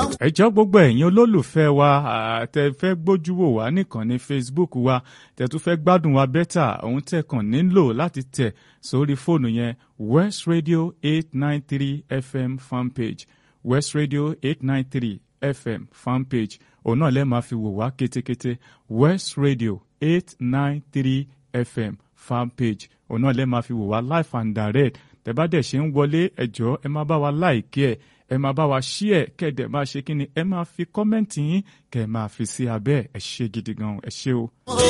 ẹ jọ̀ọ́ gbogbo ẹ̀yin olólùfẹ́ wa tẹ fẹ́ gbójú wò wá nìkan ní Facebook wa tẹ tún fẹ́ gbádùn wa bẹ́tà òun tẹ̀ kàn nílò láti tẹ̀ sórí fóònù yẹn West Radio eight nine three FM fanpage West Radio eight nine three FM fanpage òun náà lẹ́ẹ̀ máa fi wò wá kétékété West Radio eight nine three FM fanpage òun náà lẹ́ẹ̀ máa fi wò wá live and direct tẹ́ bá dẹ̀ ṣe ń wọlé ẹ jọ̀ọ́ ẹ máa bá wa láìkí ẹ̀ ẹ máa bá wa ṣí ẹ̀ kẹ́dẹ̀ máa ṣe kí ni ẹ máa fi kọ́mẹ́ǹtì yín kẹ́ ẹ máa fi sí abẹ́ ẹ ṣe gidi gan ẹ ṣé o.